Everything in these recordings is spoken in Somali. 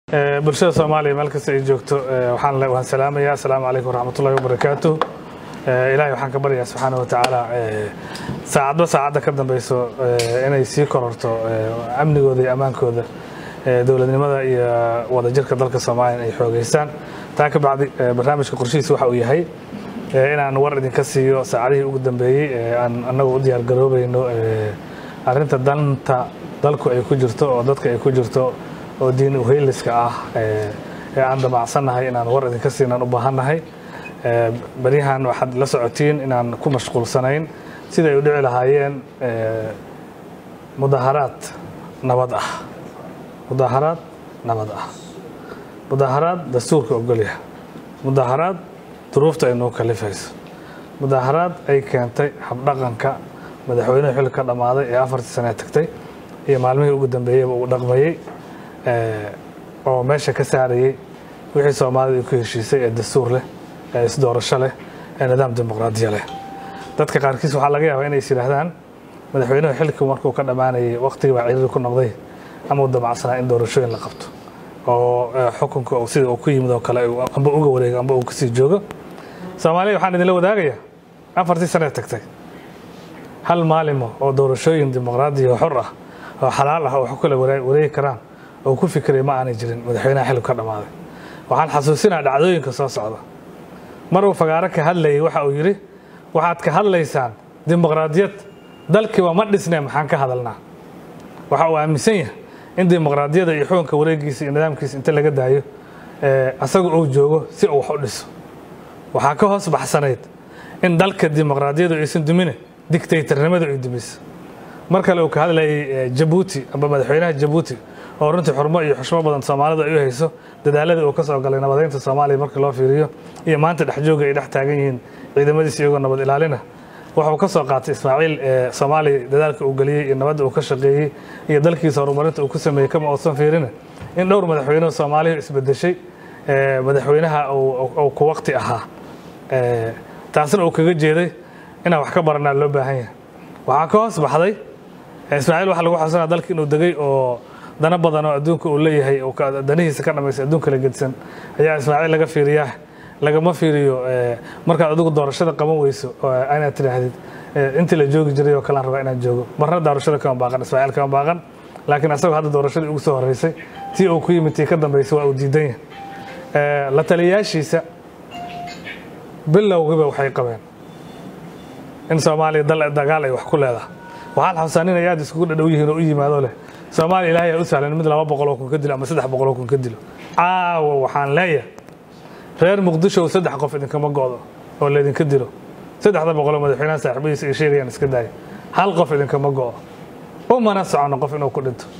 bulshada soomaaliya meel kasta ay joogto waxaan waan salaamayaa asalaamu calaykum waraxmatullahi wabarakaatu ilaahay waxaan ka baryayaa subxaana wa tacaala saacadba saacadda ka dambeyso inay sii kororto amnigooda iyo ammaankooda dowladnimada iyo wadajirka dalka soomaaliya ay xoogeystaan taa ka bacdi barnaamijka qorshihiisa waxa uu yahay inaan war idinka siiyo saacadihii ugu dambeeyey aan annagu u diyaar garoobayno arrinta danta dalku ay ku jirto oo dadka ay ku jirto oo diin uheyliska ah ee aan damacsannahay inaan war idinka siinaan u baahannahay baryahan waxaad la socotiin inaan ku mashquulsanayn siday u dhici lahaayeen mudaharaad nabad ah mudaharaad nabad ah mudaharaad dastuurka ogolyaha mudaharaad duruufta ay noo kalifayso mudaharaad ay keentay habdhaqanka madaxweynuhu xilli ka dhammaaday ee afartii sanee tagtay iyo maalmihii ugu dambeeyeyba uu dhaqmayey oo meesha ka saarayey wixii soomaalida ay ku heshiisay ee dastuur leh ee isdoorasho leh ee nidaam dimuqraadiya leh dadka qaarkiis waxaa laga yaabaa inay is yidhaahdaan madaxweynuhu xilkii markuu ka dhammaanayay waqtigii baa ciriiri ku noqday ama uu damacsanaa in doorashooyin la qabto oo xukunka sida uu ku yimid oo kale amba uga wareego amba uu kasii joogo soomaaliya waxaan idinla wadaagayaa afartii sanee tagtay hal maalimo oo doorashooyin dimuqraadiya oo xor ah oo xalaal ah oo wax kula wareegi karaan oo ku fikiray ma aanay jirin madaxweynaha xilib ka dhammaaday waxaan xasuusinaa dhacdooyinka soo socda mar uu fagaaro ka hadlayay waxa uu yidhi waxaad ka hadlaysaan dimuqraadiyad dalkiiba ma dhisnee maxaan ka hadalnaa waxa uu aaminsan yahay in dimuqraadiyada iyo xukunka wareegiisa iyo nidaamkiisa inta laga daayo asaga uu joogo si uu wax u dhiso waxaa ka hoos baxsanayd in dalka dimuqraadiyadu aysan dumine dictatornimadu ay dumiso mar kale uu ka hadlayay jabuuti amba madaxweynaha jabuuti oo runtii xurmo iyo xushmo badan soomaalidu ay u hayso dadaaladii uu ka soo galay nabadeynta soomaaliya marka loo fiiriyo iyo maanta dhexjooga ay dhex taagan yihiin ciidamadiisa iyagoo nabad ilaalina wuxuu ka soo qaatay ismaaciil ee soomaaliya dadaalka uu geliyey iyo nabadda uu ka shaqeeyey iyo dalkiisa horumarinta uu ku sameeyey kama uusan fiirina in dhowr madaxweyneho soomaaliya isbedeshay madaxweynaha uu ku waqti ahaa taasna uu kaga jeeday inaan wax ka baranaa loo baahan yahay waxaa ka hoos baxday ismaaciil waxa lagu xasusanaa dalka inuu degay oo dana badan oo adduunka uu leeyahay danihiisa ka dhamaystay adduunka la gedsan ayaa ismaaciil laga fiiriyaa lagama fiiriyo markaad adigu doorashada qaban weyso inaad tidhaahdid intii la joogi jiray oo kalean rabaa inaan joogo marna doorashada kama baaqan ismaaciil kama baaqan laakiin asagoo hadda doorashadii ugu soo horeysay tii uu ku yimid tii ka dambeysay waa uu diidan yahay la taliyayaashiisa bilowgiiba waxay qabeen in soomaaliya dal dagaal ay wax ku leedahay waxaan xasuusaa inay aad iskugu dhadhow yihiin oo u yimaado leh soomaaliya ilaahay aa u sahlan mid laba boqoloo kun ka dilo ama saddex boqoloo kun ka dilo caawa waxaan leeyahay reer muqdisho saddex qof idinkama go'do oo laydinka dilo saddexda boqoloo madaxweynaha saaxiibadiisa ay sheegayaan iska daaya hal qof idinkama go'o umana socono qof inuu ku dhinto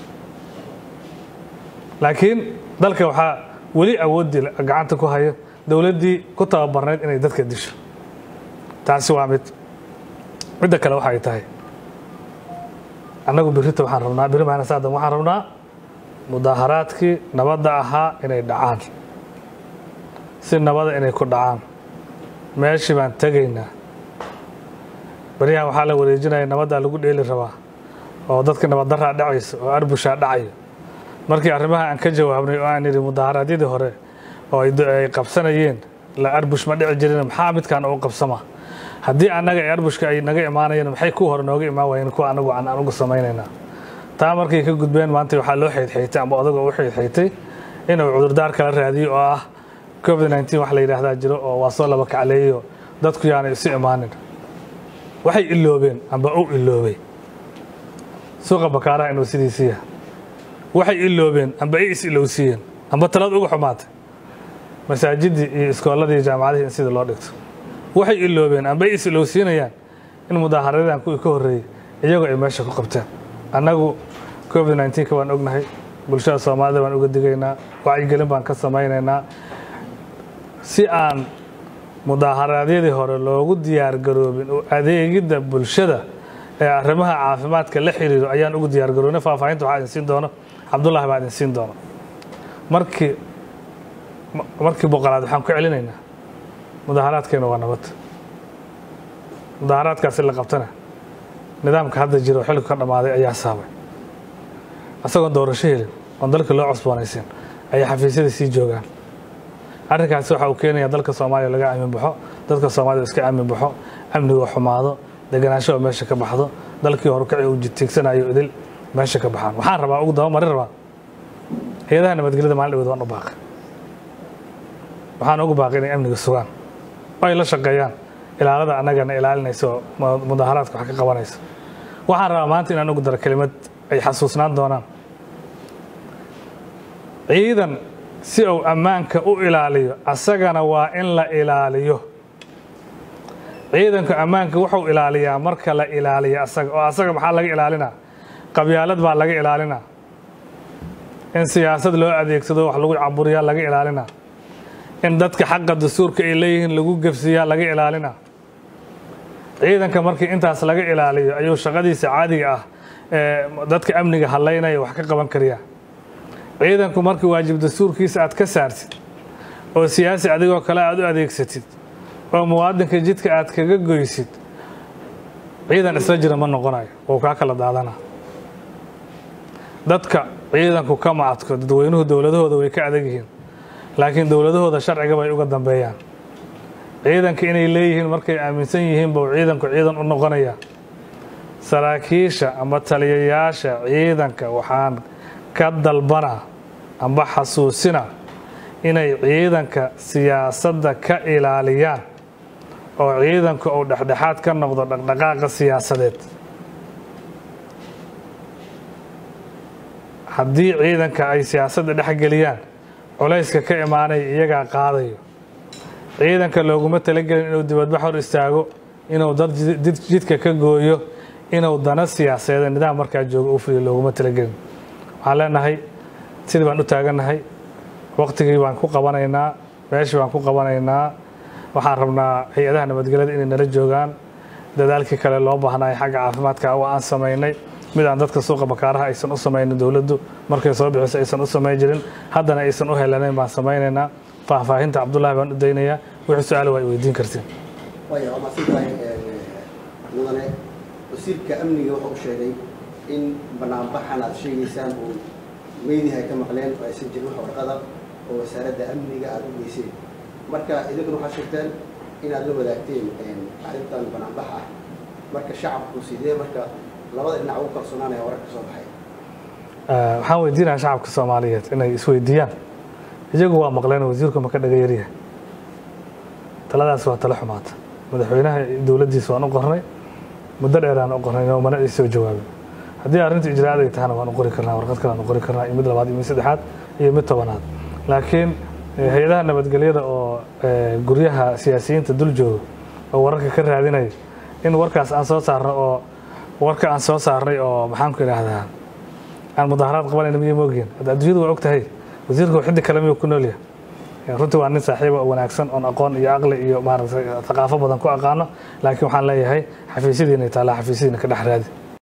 laakiin dalka waxaa weli awooddii gacanta ku hayo dowladdii ku tababarnayd inay dadka disho taasi waa mid midda kale waxay tahay annagu birrita waxaan rabnaa birri maana saadan waxaan rabnaa mudaaharaadkii nabadda ahaa inay dhacaan si nabada inay ku dhacaan meeshii baan tegaynaa baryahan waxaa la wareejinaya nabaddaa lagu dheeli rabaa oo dadka nabaddaraa dhacayso oo arbushaa dhacayo markii arrimaha aan ka jawaabnay oo aan idhi mudaharaadyadii hore oo ay qabsanayeen la arbush ma dhici jirin maxaa midkaan ugu qabsamaa haddii annaga ee arbushka ay naga imaanayeen maxay ku hore nooga imaan waayeen kuwa anagu aan ugu samaynaynaa taa markay ka gudbeen maanta waxaa loo xeydxeytay amba odagoo u xeydxeytay inuu cudurdaar kala raadiyo oo ah covid nneteen wax la yidhaahdaa jiro oo waa soo laba kacleeyo dadku yaanay isu imaanin waxay iloobeen amba u iloobay suuqa bakaaraha inuu sidiisiiya waxay iloobeen amba ay is ilowsiiyeen amba talad uga xumaatay masaajidii iyo iskooladii jaamacadihii in sida loo dhigto waxay iloobeen amba ay is ilowsiinayaan in mudaaharadan kuwii ka horreeyey iyagoo ay meesha ku qabteen annagu covid nneteenka waan ognahay bulshada soomaalida baan uga digaynaa wacyigelin baan ka samaynaynaa si aan mudaaharaadyadii hore loogu diyaar garoobin oo adeegidda bulshada ee arrimaha caafimaadka la xiriiro ayaan ugu diyaar garoobnay faahfaahinta waxaa idin siin doono cabdullahi baa idin siin doono markii markii boqolaad waxaan ku celinaynaa mudaaharaadkeena waa nabad mudaaharaadkaasi la qabtana nidaamka hadda jira oo xilku ka dhammaaday ayaa saabay asagoon doorasho helin oon dalka loo cusboonaysin ayay xafiisyada sii joogaan arrinkaasi waxa uu keenaya dalka soomaaliya laga aamin baxo dadka soomaalida iska aamin baxo amniga xumaado deganaansho oo meesha ka baxdo dalkii horukaci uu jitiigsanayo idil meesha ka baxaan waxaan rabaa ugu dabamarin rabaa hay-adaha nabadgelyada maalin dhaweed waan u baaqay waxaan ugu baaqay inay amniga sugaan oo ay la shaqeeyaan ilaalada annagana ilaalinaysa oo mudaaharaadka wax ka qabanaysa waxaan rabaa maanta inaan ugu daro kelimad ay xasuusnaan doonaan ciidan si uu ammaanka u ilaaliyo asagana waa in la ilaaliyo ciidanku ammaanka wuxuu ilaaliyaa marka la ilaaliyo asaga oo asaga maxaa laga ilaalinaa qabyaalad baa laga ilaalinaa in siyaasad loo adeegsado wax lagu caburiyaa laga ilaalinaa in dadka xaqa dastuurka ay leeyihiin lagu gefsiyaa laga ilaalinaa ciidanka markii intaas laga ilaaliyo ayuu shaqadiisa caadiga ah ee dadka amniga hadlaynaya wax ka qaban kariyaa ciidanku markii waajib dastuurkiisa aad ka saartid oo siyaasi adigoo kale aad u adeegsatid oo muwaadinka jidka aad kaga goysid ciidan isla jira ma noqonayo oo kaa kala daadana dadka ciidanku kama adko dadweynuhu dowladahooda way ka adag yihiin laakiin dowladahooda sharciga bay uga dambeeyaan ciidanka inay leeyihiin markay aaminsan yihiin buu ciidanku ciidan u noqonaya saraakiisha ama taliyayaasha ciidanka waxaan ka dalbanaa amba xasuusina inay ciidanka siyaasadda ka ilaaliyaan oo ciidanku uu dhexdhexaad ka noqdo dhaqdhaqaaqa siyaasadeed haddii ciidanka ay siyaasadda dhexgeliyaan culayska ka imaanaya iyagaa qaadayo ciidanka looguma talagelin inuu dibadbax hor istaago inuu dad jidka ka gooyo inuu dana siyaasadeed nidaam markaa joogo u fuliyo looguma talagelin waxaan leenahay sidii baan u taagannahay waktigii baan ku qabanaynaa meeshii baan ku qabanaynaa waxaan rabnaa hay-adaha nabadgelyada inay nala joogaan dadaalkii kale loo baahnaayo xagga caafimaadka waa aan samaynay mid aan dadka suuqa bakaaraha aysan u samaynin dowladdu markay soo bixiso aysan u samayn jirin haddana aysan u helanayn baan samaynaynaa faahfaahinta cabdullaahi baan u daynayaa wixii su-aal waa ay weydiin kartiin waaya waa mahadsantahay mudane wasiirka amniga wuxuu sheegay in banaanbaxan aad sheegaysaan uu meediha ka maqleen oo aysan jirin wax warqada oo wasaaradda amniga aada u geyseen marka idinkuna waxaad sheegteen inaad la wadaagteen arrintan banaanbax ah marka shacabku sidee marka labada dhinac ugu kalsoonaanaya warar ka soo baxay waxaan weydiinaya shacabka soomaaliyeed inay isweydiiyaan iyagu waa maqleen wasiirku ma ka dhaga yaryahay taladaas waa talo xumaata madaxweynaha dowladdiisa waan u qornay muddo dheeraan u qornay oo mana ay soo jawaabin haddii arrinta ijraa'ad ay tahana waan u qori karnaa warqad kale aan u qori karnaa iyo mid labaad iyo mid saddexaad iyo mid tobanaad laakiin hay-adaha nabadgelyada oo guryaha siyaasiyiinta dul jooga oo wararka ka raadinaya in warkaas aan soo saarno oo warka aan soo saarnay oo maxaan ku idhaahdaa aan mudaaharaad qabanayna miya moogeen hadda adduunyadu waa og tahay wasiirku xiddi kale miyuu ku nool yahay runtii waa nin saaxiiba oo wanaagsan oon aqoon iyo aqli iyo maaragtay thaqaafo badan ku aqaano laakiin waxaan leeyahay xafiisyadiina taallaa xafiisyadiina ka dhex raadi